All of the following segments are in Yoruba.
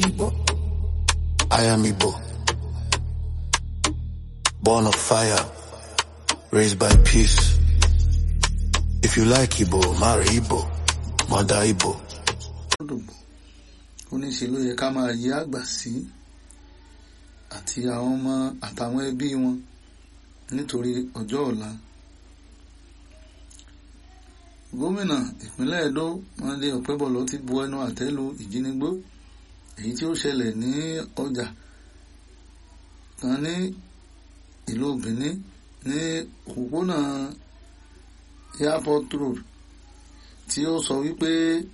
Igbo. I am Igbo. Born of fire, raised by peace. If you like Igbo, marry Igbo, mother Igbo. lódògbò ó ní ṣe ló yẹ ká máa yí àgbà sí àti àwọn ọmọ àtàwọn ẹbí wọn nítorí ọjọ́ ọ̀la gómìnà ìpínlẹ̀ Ẹdó Monday Ọ̀pẹ́bọ̀lọ́ ti bu ẹnu àtẹ́ lu ìjínigbó èyí tí ó ṣẹlẹ̀ ní ọjà kan ní ìlú Benin ní òpópónà airport road tí ó sọ wípé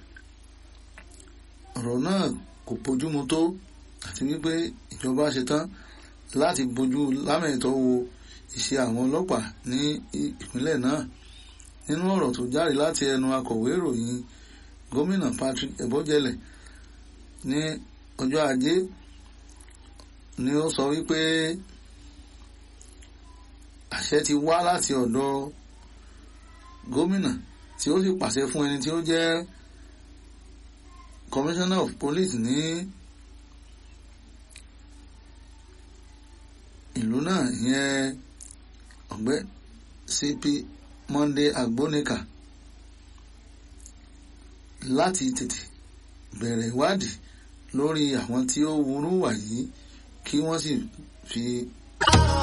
ọ̀rọ̀ náà kò bójúmu tó àti wípé ìjọba ṣetán láti bójú lámẹ̀tọ́ wo iṣẹ́ àwọn ọlọ́pàá ní ìpínlẹ̀ náà nínú ọ̀rọ̀ tó jáde láti ẹnu akọ̀wé ìròyìn gómìnà Patrick Ebojele ní ọjọ́ ajé ni ó sọ wípé àṣẹ ti wá láti ọ̀dọ̀ gómìnà tí ó sì pàṣẹ fún ẹni tí ó jẹ́ commissioner of police ní ìlú náà ìyẹn ọ̀gbẹ́ CP Monday Agbonika láti tètè bẹ̀rẹ̀ ìwádìí lórí àwọn tí ó wúrú wà yìí kí wọ́n sì fi